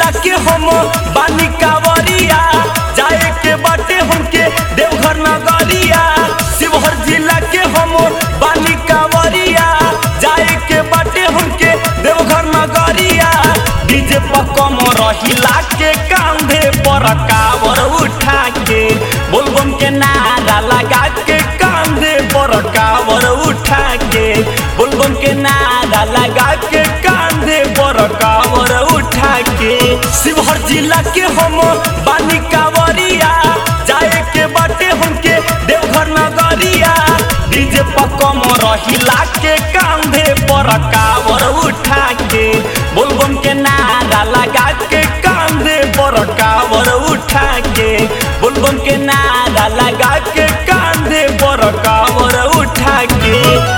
जिला के हम बानी कावरिया जाए के बाटे हमके देवघर नगरिया शिवहर जिला के हम बानी कावरिया जाए के बाटे हमके देवघर नगरिया डीजे पर कम रहिला के कांधे पर कावर उठा के बोलबम के नारा लगा के कांधे पर कावर उठा के बोलबम के नारा लगा के कांधे पर कावर उठा के शिवहर जिला के हम बानी कावरिया जाए के बाटे हमके देवघर नगरिया डीजे पर कम रहिला के कांधे पर कावर उठा के बोलबम के नारा लगा के कांधे पर कावर उठा के बोलबम के नारा लगा के कांधे पर कावर उठा के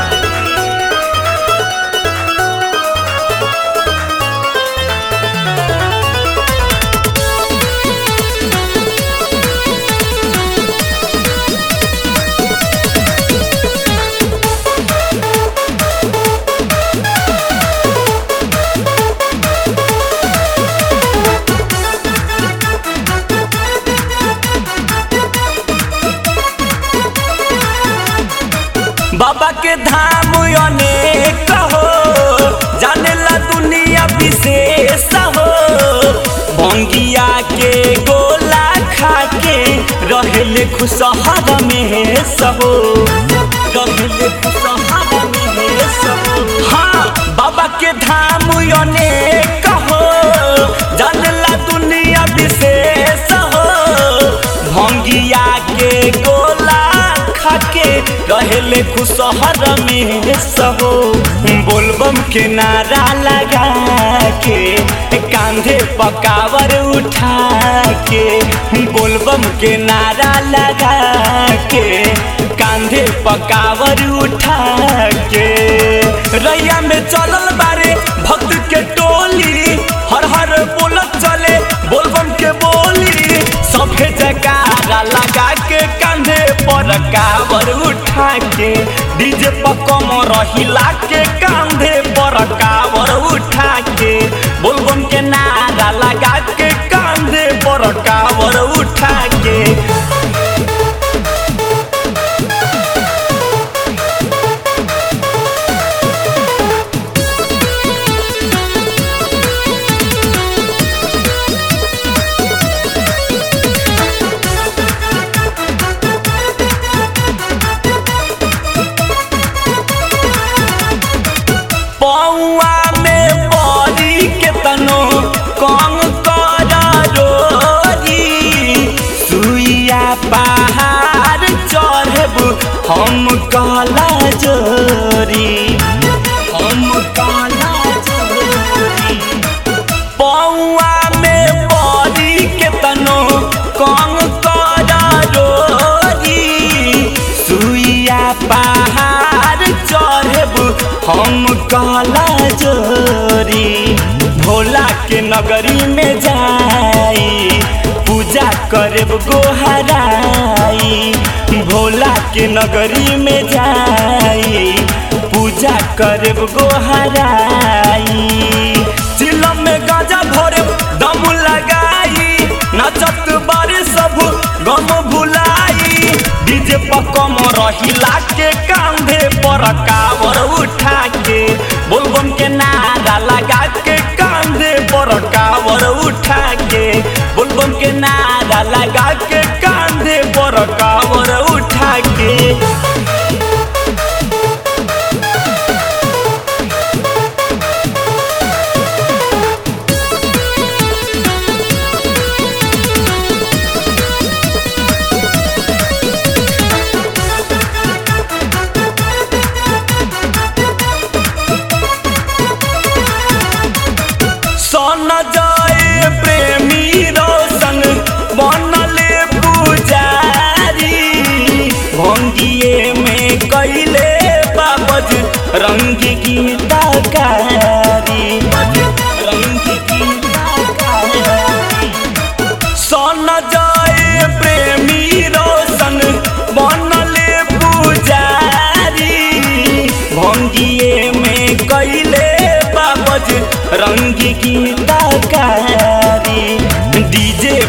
बाबा के धाम अनेक हो जानेला दुनिया विशेष हो भंगिया के गोला खा के रहेले खुशहाल में सहो रहेले खुशहाल में सहो हाँ बाबा के धाम अनेक हो जानेला दुनिया विशेष हो भंगिया के गोला खाके रहेले खुशहर में सहो बोलबम के नारा लगा के कांधे पकावर उठा के बोलबम के नारा लगा के कांधे पकावर उठा के रैया में चलल बारे भक्त के टोली हर हर बोलत चले बोलबम के बोली सभे जगारा लगा के कांधे पर कावर उठा के डीजे पर कम रहिला के कांधे पर कावर उठा के बोलबम के नारा लगा के कांधे पर कावर उठा के पौआ में बड़ी के तनो कम कर रोरी सुइया पहाड़ चढ़ब हम कला जोरी हम कला जोरी पौआ में बड़ी के तनो कम कर रोरी सुइया पहाड़ चढ़ब हम काला जोरी भोला के नगरी में जाई पूजा करब गोहराई भोला के नगरी में जाई पूजा करब गोहराई चिलम में गाजा भरब दम लगाई नचत बारे सब गम भुलाई डीजे पर कम रहिला के कांधे पर कावर उठा के बोलबम के नारा लगा के कांधे पर कावर उठा के बोलबम के नारा लगा के कांधे पर कावर उठा के सन जाए प्रेमी रोशन बनले पुजारी भंगिए में कैले बाबज रंग गीतकारी रंग गीतकारी सन जाए प्रेमी रोशन बनले पुजारी भंगिए में कैले बाबज रंग गीतकारी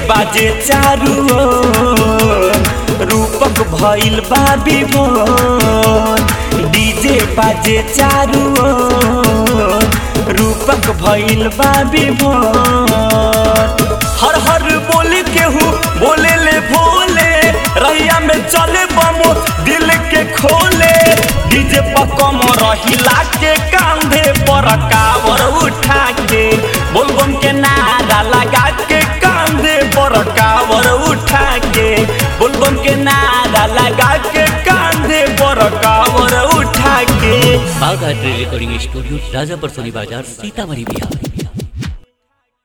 बाजे चारू ओर, रूपक भइल बा विभोर डीजे बाजे चारू ओर, रूपक भइल बा विभोर हर हर बोले केहू बोले ले भोले रहिया में चले बमो दिल के खोले डीजे पर कम रहिला के कांधे पर कावर उठा के बोलबम के नारा लगा के कांधे पर कावर उठा के बोलबम के नारा लगा के कांधे पर कावर उठा के बाघा ट्रेड रिकॉर्डिंग स्टूडियो राजापुर सोनी बाजार सीतामढ़ी बिहार